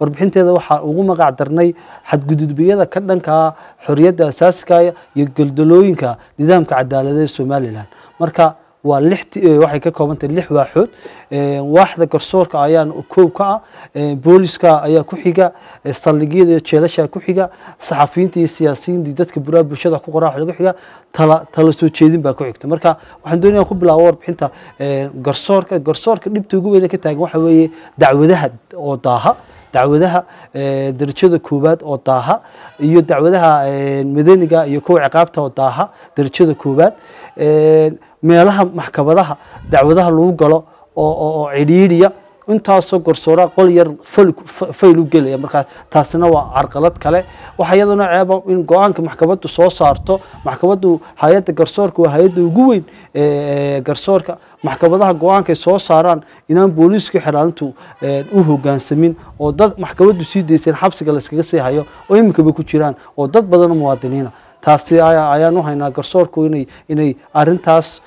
warbixinteeda waxaa ugu magac darnay xadgudubiyada ka dhanka xoriyadda asaasiga iyo goldolooyinka nidaamka cadaaladeed somalilan marka waa lix waxay ka kooban tahay lix waaxood waaxda garsoorka ayaa koow ka ah booliska ayaa ku xiga saldhigyada iyo jeelasha ku xiga saxafiyiinta iyo siyaasiyiinta iyo dadka buraha bulshada ku qoraa waxa ku xiga tala tala soo jeedin baa ku xigta marka waxaan doonaya ku bilaabo warbixinta garsoorka garsoorka dhibta ugu weyn ee ka taagan waxa weeye dacwadaha oo daaha dacwadaha darajada koowaad oo daaha iyo dacwadaha madaniga iyo kuwa ciqaabta oo daaha darajada koowaad meelaha maxkamadaha dacwadaha lagu galo oo cidhiidhiya intaasoo garsooraa qol yar fayl u gelaya markaa taasina waa carqalad kale waxaa iyaduna ceeba in go-aanka maxkamaddu soo saarto maxkamaddu hay-adda garsoorka waa hay-adda ugu weyn garsoorka maxkamadaha go-aankay soo saaraan inaan booliiska xiraalintu u hogaansamin oo dad maxkamaddu sii dayseen xabsiga layskaga sii hayo oo iminkaba ku jiraan oo dad badanoo muwaadiniina taasi ayaan u haynaa garsoorku inay inay arintaas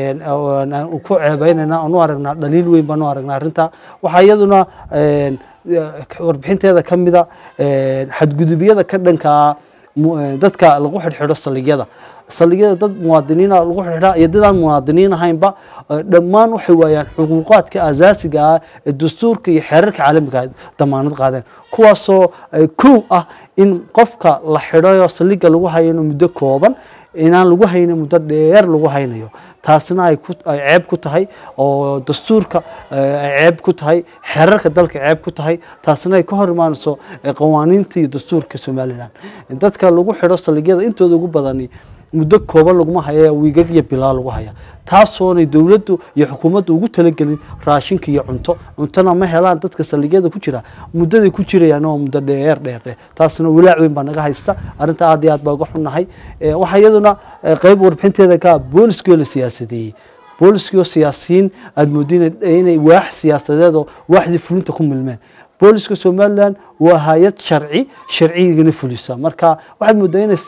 ku ceebeynayna aan u aragnaa dhaliil weyn baan u aragnaa arrintaa waxaa iyaduna warbixinteeda ka mida xadgudubyada ka dhankaa dadka lagu xidhxidho saldhigyada saldhigyada dad muwaadiniina lagu xidhxidhaa iyo dadaan muwaadiniin ahaynba dhammaan waxay waayaan xuquuqaadka asaasiga ah ee dastuurka iyo xeerarka caalamiga damaanad qaadeen kuwaasoo kow ah in qofka la xidhayo saldhigga lagu hayano muddo kooban inaan lagu haynin muddo dheer lagu haynayo taasina ay ceeb ku tahay oo dastuurka ay ceeb ku tahay xeerarka dalka ceeb ku tahay taasina ay ka hor imaanayso qawaaniinta iyo dastuurka somalilan dadka lagu xidho saldhigyada intooda ugu badani muddo kooban laguma haya wiigag iyo bilaa lagu haya taasoonay dowladdu iyo xukuumaddu ugu talagelin raashinka iyo cunto cuntona ma helaan dadka saldhigyada ku jira muddaday ku jirayaan waa muddo dheer dheer dheer taasina walaac weyn baa naga haysta arrinta aad iyo aad baa uga xunnahay waxaa iyaduna qeyb warbixinteeda ka booliskoo la siyaasadeeyey booliskoo siyaasiyiin aada moodin inay waax siyaasadeed oo waaxdii fulinta ku milmeen booliska somalilan waa hay-ad sharci sharcigana fulisa marka waxaad moodaa ina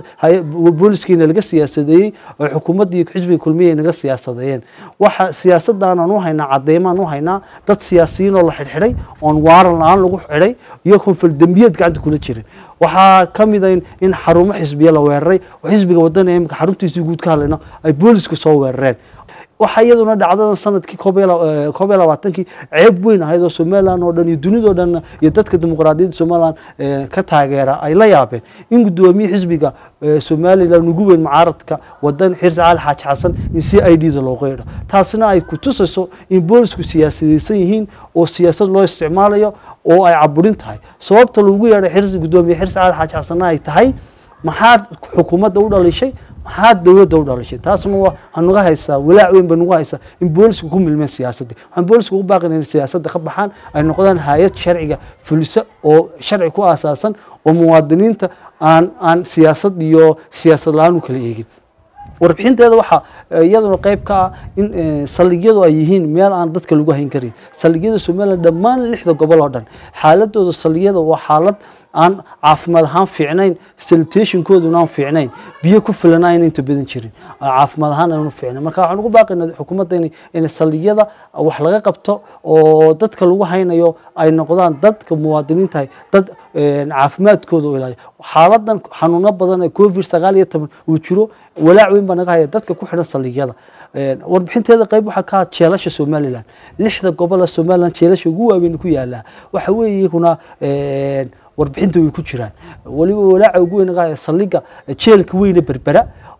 booliskiina laga siyaasadeeyey oo xukuumadda iyo xisbiga kulmiya naga siyaasadeeyeen waxa siyaasadaanan u haynaa cadeymaan u haynaa dad siyaasiyiin oo la xidhxidhay oon waaran la-aan lagu xidhay iyo konfal dembiyad gacanta kula jirin waxaa ka mida in xarumo xisbiya la weeraray oo xisbiga wadana imika xaruntiisii guud ka hadlayno ay booliska soo weerareen waxaa iyaduna dhacdadan sanadkii koob iyo labaatankii ceeb weyn ahayd oo somalilan oo dhan iyo dunidao dhan iyo dadka dimuqraadiyadda somalilan ka taageera ay la yaabeen in guddoomiye xisbiga somalilan ugu weyn mucaaradka wadan xirsi cali xaaji xasan in c i d da looga yeedho taasina ay ku tusayso in boolisku siyaasadaysan yihiin oo siyaasad loo isticmaalayo oo ay caburin tahay sababta lagu yeedhay xirsi guddoomiye xirsi cali xaaji xasanna ay tahay maxaad xukuumadda u dhalishay maxaad dowladda u dhalishay taasna waxaa naga haysaa walaac weyn ba nagu haysaa in boolisku ku milmeen siyaasadda waxaan booliska ugu baaqina in siyaasadda ka baxaan ay noqdaan hay-ad sharciga fulisa oo sharci ku aasaasan oo muwaadiniinta aan aan siyaasad iyo siyaasad la-aan u kala eegin warbixinteeda waxaa iyaduna qeyb ka ah in saldhigyadu ay yihiin meel aan dadka lagu hayn karin saldhigyada somalilan dhammaan lixda gobol oo dhan xaaladooda saldhigyada waa xaalad aan caafimaad ahaan fiicnayn salitationkooduna aan fiicnayn biyo ku filana ayna inta badan jirin caafimaad ahaan aanu fiicnayn marka waxaan ugu baaqaynaa xukuumadda inay inay saldhigyada wax laga qabto oo dadka lagu haynayo ay noqdaan dadka muwaadiniintahay dad caafimaadkooda u ilaaliyo xaaladan xanuuno badan ee covid sagaal iyo toban uu jiro walaac weyn baa naga haya dadka ku xidhan saldhigyada warbixinteeda qeyb waxaa ka jeelasha somalilan lixda gobola somalilan jeelasha ugu waaweyn ku yaalaa waxa weeye iyaguna warbixinta way ku jiraan weliba walaaca ugu weyn naga saldhiga jeelka weyne berbera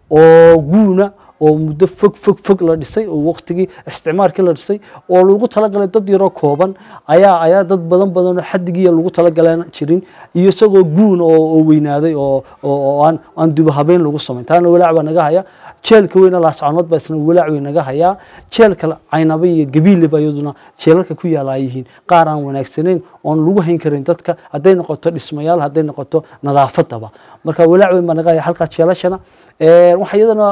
oo guuna oo muddo fog fog fog la dhisay oo waqtigii isticmaalkii la dhisay oo lagu talagalay dad yaroo kooban ayaa ayaa dad badan badan oo xadigiiya lagu talagalan jirin iyo isagoo guun oo weynaaday oo oo aan aan duba habeyn lagu samayn taana walaac baa naga haya jeelka weyna laascanood baa isna walaac weyn naga hayaa jeelka caynaba iyo gabiile baa iyaduna jeelalka ku yaala ay yihiin qaar aan wanaagsanayn oon lagu hayn karin dadka hadday noqoto dhismayaal hadday noqoto nadaafadaba marka walaac weyn baa naga haya halkaa jeelashana waxaa iyadana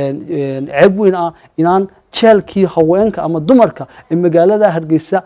ceeb weyn ah inaan jeelkii haweenka ama dumarka ee magaalada hargeysa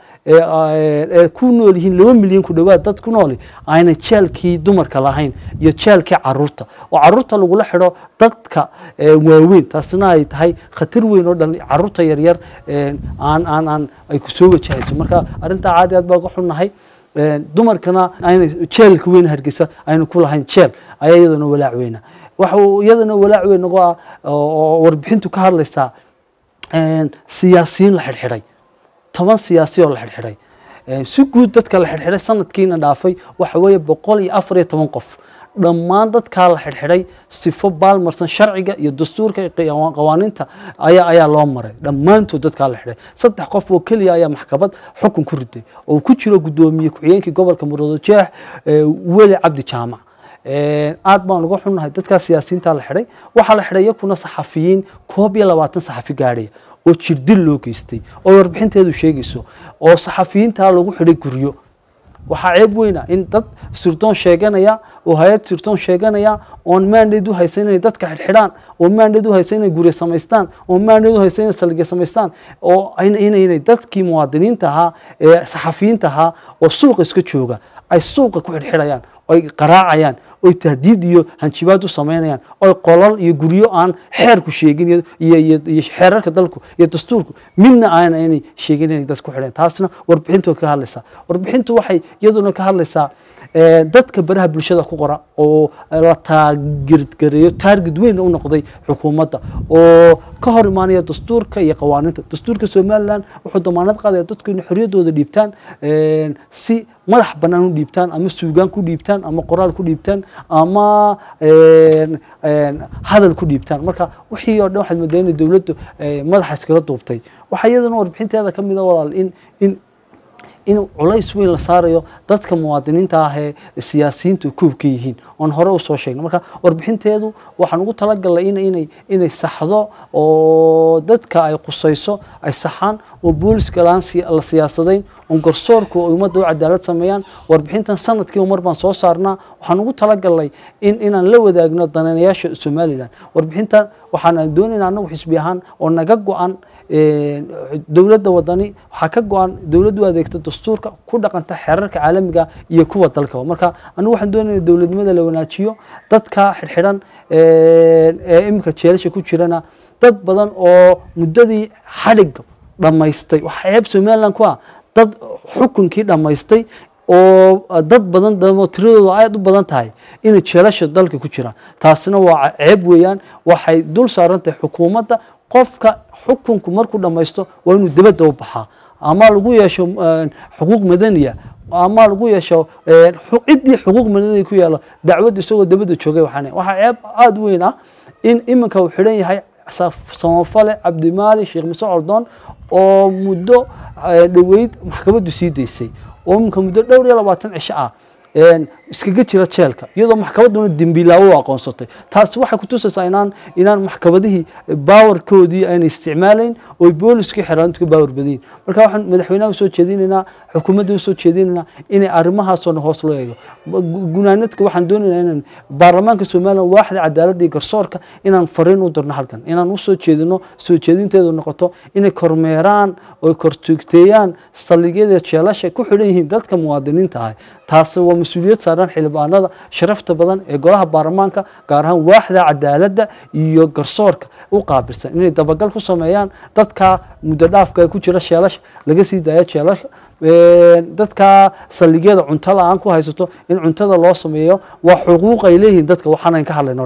ee ku nool yihiin laba milyan ku dhowaad dad ku nooli ayna jeelkii dumarka lahayn iyo jeelkii caruurta oo caruurta lagula xidho dadka waaweyn taasina ay tahay khatar weyn oo dhan caruurta yaryar aan aan aan ay ku soo wajahayso marka arrintaa caadi aad baa uga xunnahay dumarkana ayna jeelka weyn hargeysa aynu ku lahayn jeel ayaa iyadana walaac weyna waxa uu iyadana walaac weyn nagu ah oo warbixintu ka hadlaysaa siyaasiyiin la xidhxidhay toban siyaasi oo la xidhxidhay si guud dadka la xidhxidhay sanadkiina dhaafay waxa weeye boqol iyo afar iyo toban qof dhammaan dadkaa la xidhxidhay sifo baalmarsan sharciga iyo dastuurka qawaaniinta ayaa ayaa loo maray dhammaantood dadkaa la xidhay saddex qof oo keliya ayaa maxkamad xukun ku riday oo ku jiro guddoomiye ku-xigeenkii gobolka murudojeex weli cabdi jaamac aad baan uga xunnahay dadkaa siyaasiyiintaa la xidhay waxaa la xidhay iyakuna saxafiyiin koob iyo labaatan saxafi gaadhaya oo jirdil loo geystay oo warbixinteedu sheegayso oo saxafiyiintaa lagu xidhay guryo waxaa ceeb weyna in dad sirdoon sheeganaya oo hay-ad sirdoon sheeganaya oon maandheed u haysan inay dadka xidhxidhaan oo maandheed u haysan inay guryo samaystaan oo maandheed u haysan inay saldhigyo samaystaan oo inay dadkii muwaadiniinta ahaa ee saxafiyiinta ahaa oo suuqa iska jooga ay suuqa ku xidhxidhayaan oy qaraacayaan oy tahdiid iyo hanjibaad u samaynayaan oy qolal iyo guryo aan xeerku sheegin iyo xeerarka dalku iyo dastuurku midna aana inay sheegin inay dad ku xidheen taasna warbixintu ka hadlaysaa warbixintu waxay iyaduna ka hadlaysaa dadka baraha bulshada ku qora oo la taageergareeyo taarged weyn u noqday xukuumadda oo ka hor imaanaya dastuurka iyo qawaaniinta dastuurka somalilan wuxuu damaanad qaadaya dadku inay xorriyaddooda dhiibtaan si madax bannaan u dhiibtaan ama suugaan ku dhiibtaan ama qoraal ku dhiibtaan ama hadal ku dhiibtaan marka wixii oo dhan waxaad moodaa inay dowladdu madaxa iskaga duubtay waxaa iyadana warbixinteeda ka mida walaal in in in culays weyn la saarayo dadka muwaadiniinta ah ee siyaasiyiintu koob ka yihiin oon hore usoo sheegna marka warbixinteedu waxaan ugu talagalnay inay inay saxdo oo dadka ay qusayso ay saxaan oo booliska laan la siyaasadayn oon garsoorku ummadda u cadaalad sameeyaan warbixintan sanadkiiba mar baan soo saarnaa waxaan ugu talagalnay in inaan la wadaagno dananayaasha somalilan warbixintan waxaan doonaynaa anagu xisbi ahaan oo naga go-an dowladda wadani waxaa ka go-an dowladdu adeegta dastuurka ku dhaqanta xeerarka caalamiga iyo kuwa dalkaba marka anigu waxaan doonayna dowladnimada la wanaajiyo dadka xidhxidhan ee iminka jeelasha ku jirana dad badan oo muddadii xadhig dhammaystay waxaa ceeb somaliland ku ah dad xukunkii dhammaystay oo dad badan damo tiradooda aad u badan tahay inay jeelasha dalka ku jiraan taasina waa ceeb weeyaan waxay dul saaran tahay xukuumadda qofka xukunku markuu dhammaysto waa inuu dibadda u baxaa ama lagu yeesho xuquuq madaniya ama lagu yeesho ciddii xuquuq madaniya ku yeelo dacwad isagoo dibadda joogay waxaan waxaa ceeb aada u weyn ah in iminka uu xidhan yahay samafale cabdimaali sheekh muse coldoon oo muddo dhoweyd maxkamaddu sii daysay oo iminka muddo dhowr iyo labaatan cisho ah iskaga jira jeelka iyadoo maxkamadduna dembiilaawo u aqoonsatay taasi waxay kutusaysaa inaan inaan maxkamadihii baawarkoodii ayna isticmaalayn oo booliskii xeraantu ka baawar badayin marka waxaan madaxweynaha usoo jeedinaynaa xukuumadda usoo jeedinaynaa inay arrimahaasoo dhan hoos loo eego gunaanadka waxaan doonaynaa inaan baarlamaanka somalilan waaxda cadaaladda iyo garsoorka inaan fariin u dirno halkan inaan usoo jeedino soo jeedinteedu noqoto inay kormeeraan oo kortugteeyaan saldhigyada jeelasha ku xidhan yihiin dadka muwaadiniinta ah taasi waa mas-uuliyad saaran xildhibaanada sharafta badan ee golaha baarlamaanka gaar ahaan waaxda cadaaladda iyo garsoorka u qaabilsan inay dabagal ku sameeyaan dadka muddo dhaafka ku jira sheelasha laga sii daaya jeelasha dadka saldhigyada cunto la-aan ku haysato in cuntada loo sameeyo waa xuquuq ay leeyihiin dadka waxaanayn ka hadlayno